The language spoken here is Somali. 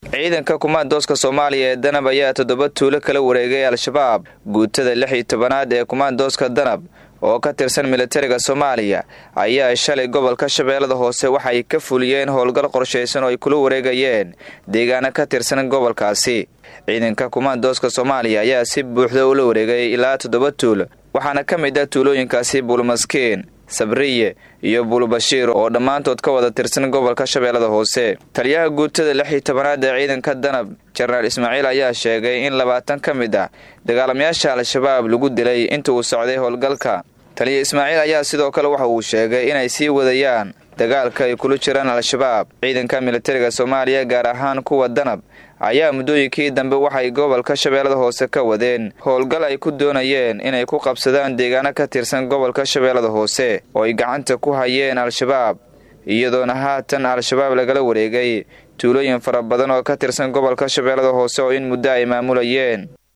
ciidanka kumaandooska soomaaliya ee danab ayaa toddoba tuulo kala wareegay al-shabaab guutada lix iyo tobanaad ee kumaandooska danab oo ka tirsan militariga soomaaliya ayaa shalay gobolka shabeellada hoose waxay ka fuliyeen howlgal qorshaysan oo ay kula wareegayeen deegaano ka tirsan gobolkaasi ciidanka kumaandooska soomaaliya ayaa si buuxda ula wareegay ilaa toddoba tuulo waxaana ka mid ah tuulooyinkaasi buulmaskiin sabriye iyo buulbashiir oo dhammaantood ka wada tirsan gobolka shabeellada hoose taliyaha guutada lix iyo tobanaad ee ciidanka danab jenaraal ismaaciil ayaa sheegay in labaatan ka mid ah dagaalamayaasha al-shabaab lagu dilay inta uu socday howlgalka taliya ismaaciil ayaa sidoo kale waxa uu sheegay inay sii wadayaan dagaalka ay kula jiraan al-shabaab ciidanka militariga soomaaliya gaar ahaan kuwa danab ayaa muddooyinkii dambe waxay gobolka shabeellada hoose ka wadeen howlgal ay ku doonayeen inay ku qabsadaan deegaano ka tirsan gobolka shabeellada hoose oo ay gacanta ku hayeen al-shabaab iyadoona haatan al-shabaab lagala wareegay tuulooyin fara badan oo ka tirsan gobolka shabeellada hoose oo in muddo ay maamulayeen